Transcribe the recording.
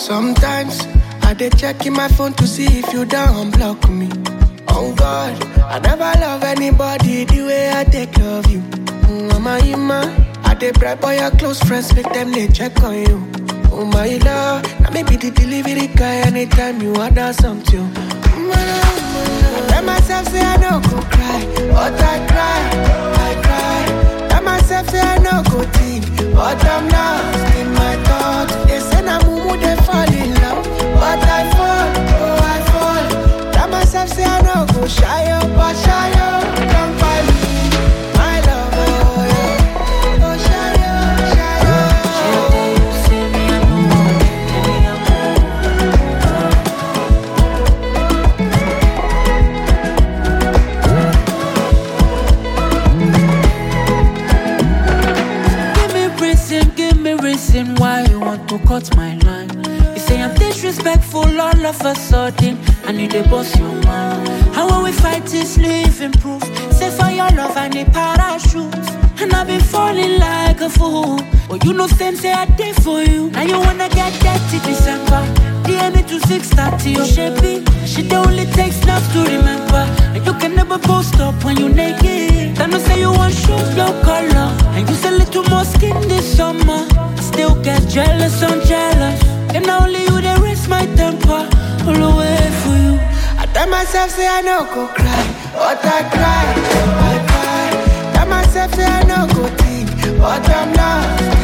Sometimes I dey check in my phone to see if you don't block me. Oh God, I never love anybody the way I take love you. Mm, Mama Ima, I dey bribe all your close friends, make them they check on you. Oh my love, now maybe the delivery guy anytime you order something. Mm, I tell myself say I no go cry, but I cry, I cry. Tell myself say I no go think, but I'm lost in my thoughts. They say na mumu they fall in love, but I fall, oh I fall. Tell myself say I no go shy up, but shy up, come find me, my love, oh yeah. Oh shy up, shy up. Give me reason, give me reason why you want to cut my line. You say I'm disrespectful all of a sudden, I need a boss your mind. How when we fight is living proof. Say for your love I need parachute. And I've been falling like a fool. But you know same say I did for you. Now you wanna get dirty December. DM me to 630 your shapey. She only takes snaps to remember. And you can never post up when you naked. Then you say you want shoes, no color. And you say little more skin this summer. Still get jealous, I'm jealous. And now only you they raise my temper. All the way for you. I tell myself say I no go cry, but I cry, I cry. Tell myself say I no go think, but I'm lost